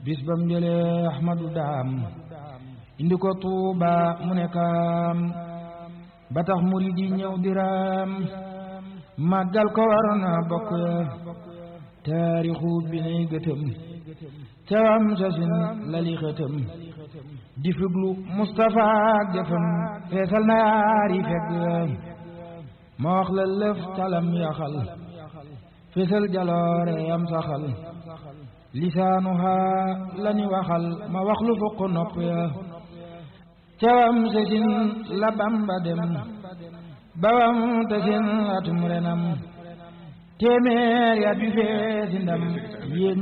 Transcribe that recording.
bis bam jëlee ahmadu daam indi ko tuuba mu ne kaam ba tax murid yi ñëw diraam màggal ko war na bokk ya taarixu bi nay gëtëm cawam sasin lali xëtëm di fuglu Mustapha ak jëfam feesal na yaari fegg ma wax la lëf calam yaxal feesal jaloore yam saxal lisaanuha lani waxal ma wax lu fukk nopp ya cawam sasin la Bamba dem bawam tasin atum renam téeméer ya bi feesi ndam yéeg